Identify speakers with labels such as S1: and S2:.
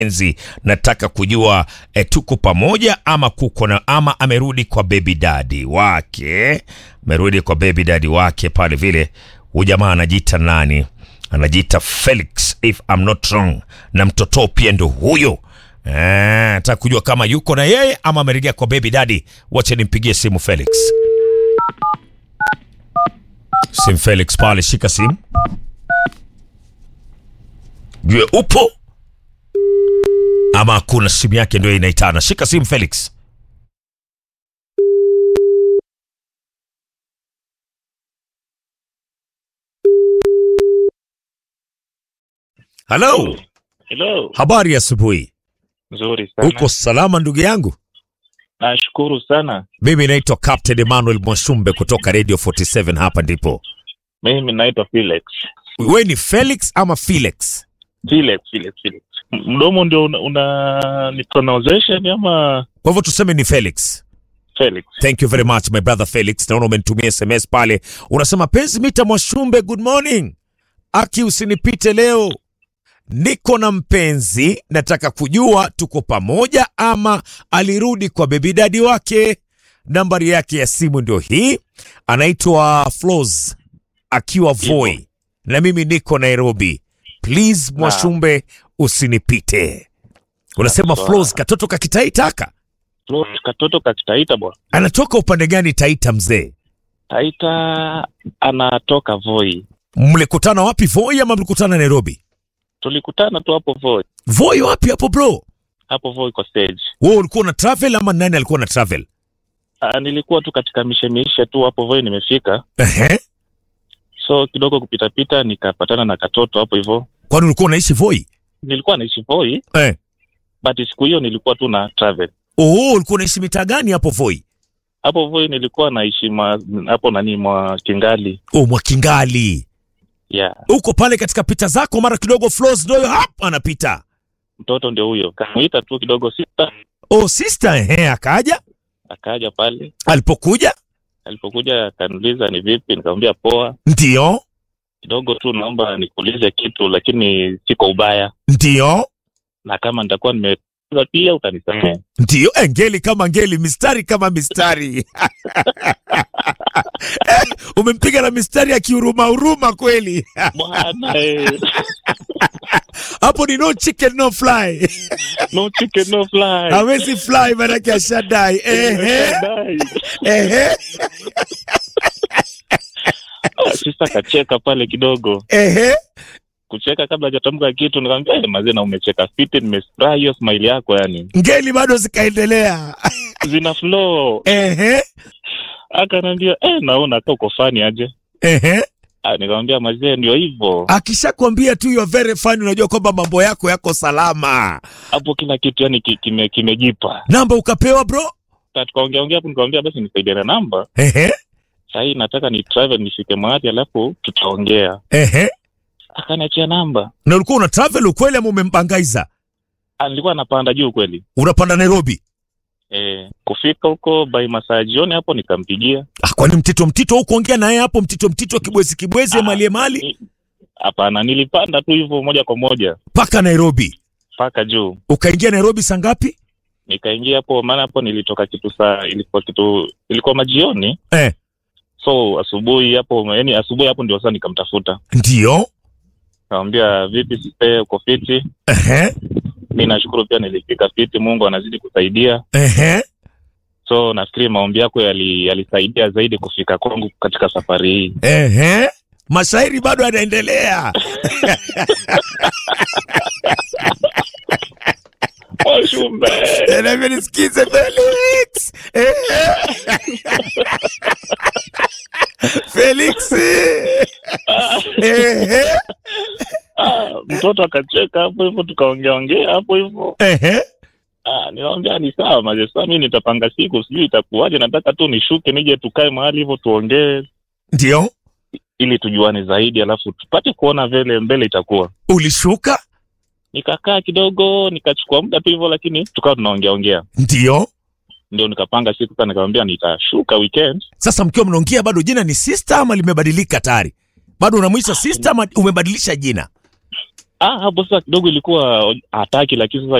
S1: mpenzi, nataka kujua eh, tuko pamoja ama kuko na ama amerudi kwa baby daddy wake, amerudi kwa baby daddy wake pale vile. Huyu jamaa anajiita nani? Anajiita Felix if I'm not wrong, na mtoto pia ndo huyo. Eh, nataka kujua kama yuko na yeye ama amerejea kwa baby daddy. Wacha nimpigie simu Felix. Sim Felix pale, shika simu. Jue upo ama hakuna, simu yake ndio inaitana. Shika simu Felix. Halo,
S2: Hello.
S1: habari ya asubuhi.
S2: Nzuri sana.
S1: Uko salama ndugu yangu?
S2: Nashukuru sana.
S1: Mimi naitwa Captain Emmanuel Mwashumbe kutoka Radio 47 hapa ndipo.
S2: Mimi naitwa Felix.
S1: Wewe ni Felix ama Felix?
S2: Felix, Felix, Felix. M- Mdomo ndio una, una ni pronunciation ama
S1: Kwa hivyo tuseme ni Felix.
S2: Felix?
S1: Thank you very much my brother Felix. Naona umenitumia SMS pale. Unasema penzi mita Mwashumbe, good morning. Aki usinipite leo. Niko na mpenzi, nataka kujua tuko pamoja ama alirudi kwa baby daddy wake. Nambari yake ya simu ndio hii. Anaitwa Flows akiwa Voi. Na mimi niko Nairobi. Please Mwashumbe usinipite. Unasema
S2: Sawa.
S1: Flows katoto kakitaitaka.
S2: Flo, Katoto kakitaita bwana.
S1: Anatoka upande gani Taita mzee?
S2: Taita anatoka Voi.
S1: Mlikutana wapi Voi ama mlikutana Nairobi?
S2: Tulikutana tu hapo Voi.
S1: Voi wapi hapo bro?
S2: Hapo Voi kwa stage.
S1: Wewe ulikuwa na travel ama nani alikuwa na travel?
S2: Ah, nilikuwa tu katika mishemishe tu hapo Voi nimefika.
S1: Ehe.
S2: So kidogo kupita pita nikapatana na katoto hapo hivyo.
S1: Kwani ulikuwa unaishi Voi?
S2: Nilikuwa naishi Voi,
S1: Eh.
S2: but siku hiyo nilikuwa tu na travel.
S1: Oh, ulikuwa unaishi mitaa gani hapo Voi?
S2: hapo Voi nilikuwa naishi ma, hapo nani mwa Kingali
S1: Oh, Mwakingali.
S2: yeah.
S1: Uko pale katika pita zako mara kidogo Flows ndio hapa anapita.
S2: Mtoto ndio huyo, kamuita tu kidogo sita,
S1: Oh, sister ehe, akaja.
S2: akaja pale.
S1: Alipokuja
S2: Alipokuja akaniuliza ni vipi, nikamwambia poa.
S1: ndio,
S2: Kidogo tu naomba nikuulize kitu, lakini si kwa ubaya,
S1: ndio,
S2: na kama nitakuwa nimeza pia utanisamehe.
S1: ndio. Eh, ngeli kama ngeli, mistari kama mistari. Eh, Umempiga na mistari ya kihuruma huruma kweli.
S2: Bwana eh,
S1: Hapo ni no chicken no fly.
S2: no chicken no fly.
S1: hawezi fly manake ashadai. Ehe,
S2: Dai.
S1: ehe,
S2: Ah, Sista kacheka pale kidogo,
S1: ehe.
S2: kucheka kabla hajatamka kitu, nikamwambia eh, mazee, na umecheka fiti, nimefurahi hiyo smile yako, yani
S1: Ngeli bado zikaendelea.
S2: zina flow.
S1: Ehe,
S2: Akaniambia eh, naona hata uko fani aje.
S1: ehe.
S2: Ah, nikamwambia mazee, ndio hivyo
S1: Akishakwambia tu you are very funny, unajua kwamba mambo yako yako salama.
S2: hapo, kila kitu yani ki- kime- kimejipa.
S1: Namba ukapewa bro.
S2: Sasa tukaongea ongea hapo, nikamwambia basi nisaidie na namba
S1: Ehe,
S2: sahii, nataka ni travel nifike mahali, alafu tutaongea.
S1: ehe.
S2: Akaniachia namba.
S1: Na ulikuwa una travel ukweli ama umembangaiza?
S2: Ah, nilikuwa napanda juu kweli.
S1: Unapanda Nairobi?
S2: Eh, kufika huko by masaa jioni hapo nikampigia.
S1: Ah, kwani mtito mtito huko ongea naye hapo mtito mtito kibwezi kibwezi
S2: Ah.
S1: mali mali
S2: Ni- Hapana, nilipanda tu hivyo moja kwa moja
S1: mpaka Nairobi.
S2: mpaka juu.
S1: Ukaingia Nairobi saa ngapi?
S2: Nikaingia hapo, maana hapo nilitoka kitu saa, ilikuwa kitu, ilikuwa majioni,
S1: Eh,
S2: so asubuhi hapo, yani asubuhi hapo ndio sasa nikamtafuta,
S1: ndio.
S2: nikamwambia vipi, sipe uko fiti?
S1: Ehe,
S2: Mi nashukuru pia nilifika fiti, Mungu anazidi kusaidia.
S1: ehe.
S2: So nafikiri maombi yako yali- yalisaidia zaidi kufika kwangu katika safari hii.
S1: Ehe. Mashairi bado yanaendelea.
S2: Washumbe.
S1: Navyo nisikize Felix. Ehe. Felix. Ehe.
S2: Ah, mtoto akacheka hapo hivyo, tukaongea ongea hapo hivyo.
S1: Ehe.
S2: Ah, nikamwambia ni sawa maze, sasa mi nitapanga siku, sijui itakuwaje, nataka tu nishuke nije tukae mahali hivyo tuongee,
S1: Ndio.
S2: ili tujuane zaidi, alafu tupate kuona vile mbele itakuwa.
S1: Ulishuka?
S2: Nikakaa kidogo, nikachukua muda tu hivyo, lakini tukawa tunaongea ongea,
S1: Ndio.
S2: ndio nikapanga siku. Sasa nikamwambia nitashuka weekend.
S1: Sasa mkiwa mnaongea bado jina ni sister ama limebadilika tayari? Bado unamwita sister ama umebadilisha jina?
S2: ah, hapo sasa kidogo ilikuwa hataki, lakini sasa